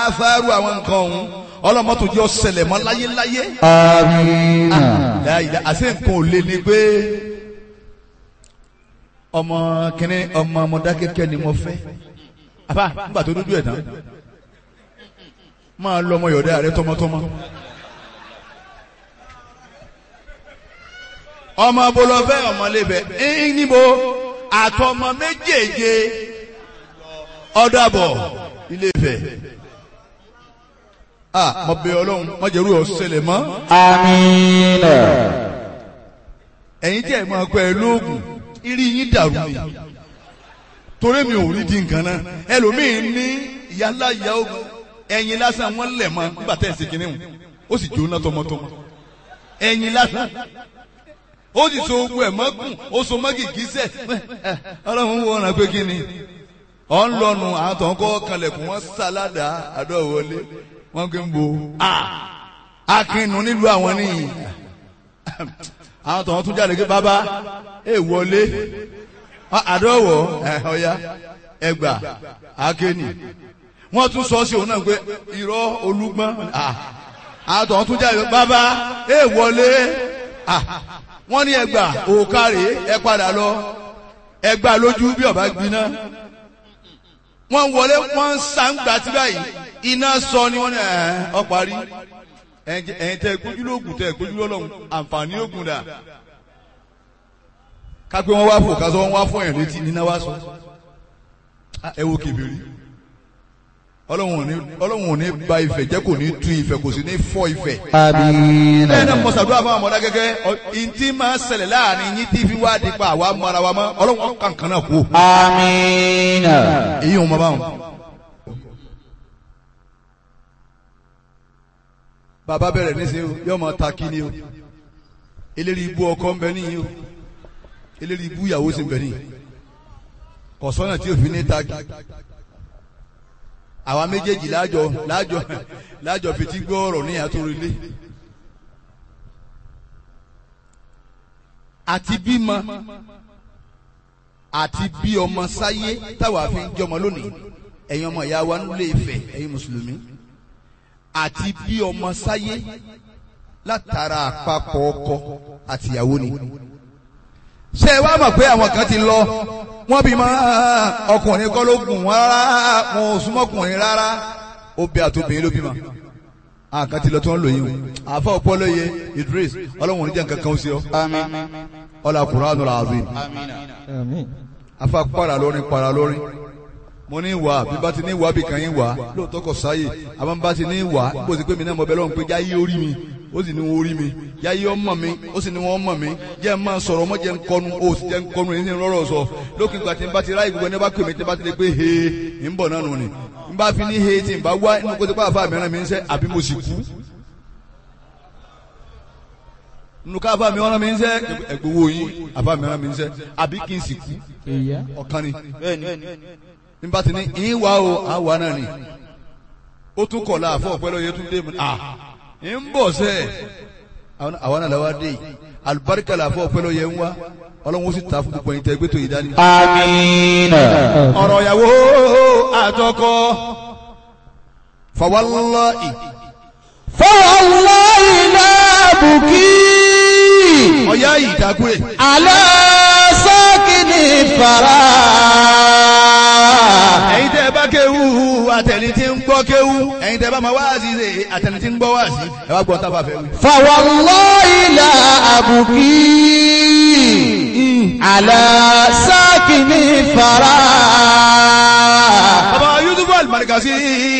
fáárù àwọn nǹkan ọ̀hún ọlọ́mọ́tò jẹ́ ọ̀sẹ̀lẹ̀ mọ́ láyéláyé آمين láyìí àti nǹkan ò lé ní pé ọmọ kìnní ọmọ Mọdákẹ́kẹ́ ni mo fẹ́ àbá nígbà tó dúdú ẹ̀ tán máa lọ ọmọ yọ̀dá rẹ tọmọtọmọ. ọmọ bolofẹ ọmọlébẹ ẹyìn níbo àtọmọ méjèèje ọdàbọ Ilé-Ifẹ̀ ah mo bẹ̀ Ọlọ́run mo jẹrú ọsẹlẹ mọ آمين ẹ̀yin tí ẹ máa pẹ lóògùn irí yín dàrú ni torí mi ò rí di nǹkan náà ẹlòmíín ní ìyálà ìyá ogun ẹ̀yin lásán wọn lẹ̀ mọ́ nígbà tẹ̀ ẹ̀ ṣe kínní wọn ó sì jóná tọmọtọmọ ẹ̀yin lásán ó sì so ogun ẹ̀ mọ́gùn ó so mọ́gì gíṣẹ́ ọlọ́run wo ọ̀ràn pé kí ni ọ̀ ń lọ́nu àwọn tó ń kọ́ kanlẹ̀kùn wọn sáládà àdọ́wọlé wọn kì í bo akínú nílùú àwọn nìyí àwọn tó ń tún jáde pé bàbá ẹ wọlé àdọ́wọ̀ ẹ̀ ọ̀ya ẹgbà akéènì wọ́n tún sọ sí òun náà pé irọ́ olúgbọ́n àwọn tó ń tún jáde pé bàbá ẹ wọlé wọ́n ní ẹgbà òkàrè ẹ padà lọ ẹgbà lójú bí ọba gbiná wọ́n wọlé wọ́n ń sàǹgbà tí báyìí iná sọ ni wọ́n ní ẹ̀ ọ parí ẹ̀yin tẹ́ gbójú lóògùn tẹ́ gbójú lọ́lọ́run àǹfààní ògùn dà kápẹ́ wọn wá fò kásọ wọn wá fún ẹ̀ létí níná wá sọ ẹ wo kèbèrè ọlọ́run ò ní ba ìfẹ́ jẹ́ kò ní tú ìfẹ́ kò sì ní fọ́ ìfẹ́ آمين bẹ́ẹ̀ náà mo ṣàdúrà fún àwọn ọmọdé gẹ́gẹ́ ìntì máa ń ṣẹlẹ̀ láàrin yín tí fi wá di pa àwa mara wa mọ́ ọlọ́run kankan náà kú. آمين èyí ò mọ báwọn. bàbá bẹ̀rẹ̀ níṣẹ́ o yóò máa ta kí ni o eléri ibú ọkọ ń bẹ níyì o eléri ibú ìyàwó sì ń bẹ níyì kọ̀sọ́nà tí òfin ní ta kí àwa méjèèjì láàjọ láàjọ láàjọ fetí gbọ́ ọ̀rọ̀ ní àtòrìlé àti bímọ àti bí ọmọ sáyé táwa fi ń jọmọ lónìí ẹ̀yin ọmọ ìyá wa nílé Ifẹ̀ ẹ̀yin mùsùlùmí àti bí ọmọ sáyé látara àpapọ̀ ọkọ àtìyàwó ni ṣé ẹ wá mọ̀ pé àwọn kan ti lọ wọ́n bí máa ọkùnrin kọ́ ló gùn wọ́n rárá wọn ò súnmọ́ ọkùnrin rárá obì àtòbìnrin ló bí ma àkàn ti lọ tí wọ́n lò yín o àfa ọpọlọ yẹ Idris ọlọ́run oníjà nǹkan kan ó sí ọ آمين ọlá Qur'anul azim آمين afa para lórin para lórin mo ní wà bí bá ti ní wà bí kan yín wà lóòótọ́ kò sáyè àmọ́ bá ti ní wà bó ti pé mi náà mo bẹ lọ́run pé jáyé orí mi ó sì ní wọn orí mi jáyé ọmọ mi ó sì ní wọn ọmọ mi jẹ́ ń máa sọ̀rọ̀ ọmọ jẹ́ ń kọnu ó sì jẹ́ ń kọnu èyí ní rọ́rọ̀ sọ lókè ìgbà tí n bá ti ráyè gbogbo ẹni bá pè mí tí n bá ti lè pé he ń bọ̀ náà nù ni n bá fi ní he tí n bá wá inú kó ti pa àfa mìíràn mi ń sẹ́ àbí mo sì kú nínú ká àfa mi ọ̀ràn mi ń sẹ́ ẹ̀gbọ́wọ́ yín àfa mìíràn mi ń sẹ́ àbí kí n sì kú ọ̀kan ni nígbà tí ní ìwà o àwa náà ni ó tún kọ̀ la àfọ̀ ọ̀pẹ́ lọ́yẹ tún dé mu à ń bọ̀ sẹ́ àwa náà làwa dé yìí alibarika la àfọ̀ ọ̀pẹ́ lọ́yẹ ń wá ọlọ́run ó sì ta fún gbogbo ẹ̀yin tẹ́ gbé tó yìí dání. آمين ọ̀rọ̀ ìyàwó àtọkọ fawallahi فوالله لا أبكي ọ̀yá yìí dákúrè على ساكن الثرى ẹ̀yin tẹ́ bá kéwú àtẹni tí ń gbọ́ kéwú ẹ̀yin tẹ́ bá máa wáàsí ṣe àtẹni tí ń gbọ́ wáàsí ẹ wá gbọ́ tábà fẹ́ wí. فوالله لا أبكي على ساكن الثرى bàbá Yusuf Al-Markazi